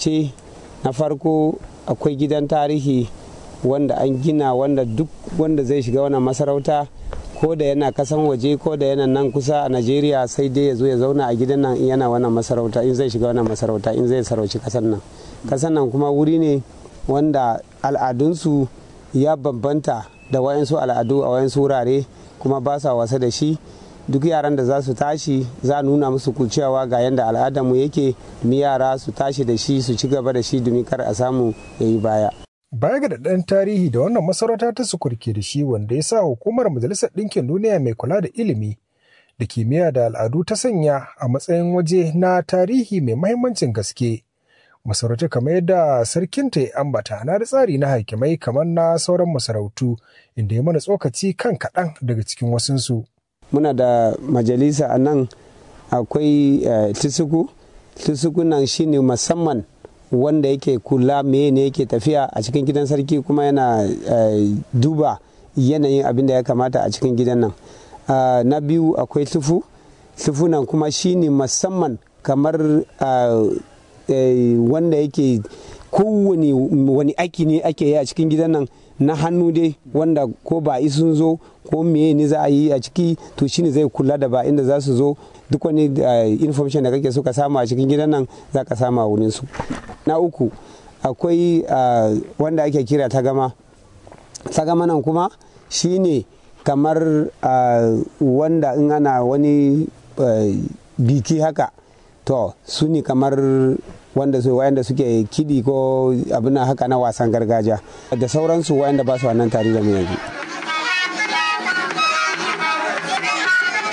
ce na farko akwai gidan tarihi wanda an gina wanda duk wanda zai shiga wannan masarauta ko da yana kasan waje ko da yana nan kusa a najeriya sai dai ya zo ya zauna a gidan nan yana wannan masarauta in zai shiga wannan masarauta in zai sarauci kasan nan kasan nan kuma wuri ne wanda al'adunsu ya bambanta da wayansu al'adu a wayansu wurare kuma ba sa wasa da shi duk yaran da za su tashi za a nuna musu cewa ga yadda al'adarmu yake domin yara su tashi da shi su ci gaba da shi domin kar a samu ya yi baya Baya ga daɗin tarihi da wannan masarauta ta sukurke da shi wanda ya sa hukumar Majalisar Ɗinkin Duniya mai kula da ilimi da kimiyya da al'adu ta sanya a matsayin waje na tarihi mai mahimmancin gaske. Masarauta kamar yadda sarkinta ya ambata na da tsari na hakimai kamar na sauran masarautu inda ya mana tsokaci kan kaɗan daga cikin wasunsu. Muna da majalisa a nan akwai tisuku, tisuku nan shine musamman wanda yake kula meye ne yake tafiya a cikin gidan sarki kuma yana duba yanayin abin da ya kamata a cikin gidan nan na biyu akwai tufu tufu nan kuma shine musamman kamar wanda yake kowane wani aiki ne ake yi a cikin gidan nan na hannu dai wanda ko ba sun zo ko meye ne za a yi a ciki to shine zai kula da ba inda za su zo duk wani information da kake so ka samu a cikin gidan nan za ka samu a wurin su na uku akwai wanda ake kira tagama tagama nan kuma shine kamar wanda in ana wani biki haka to su ne kamar wanda su wayanda suke kidi ko abin haka na wasan gargajiya da sauransu wayanda ba su wannan tare da mu yanzu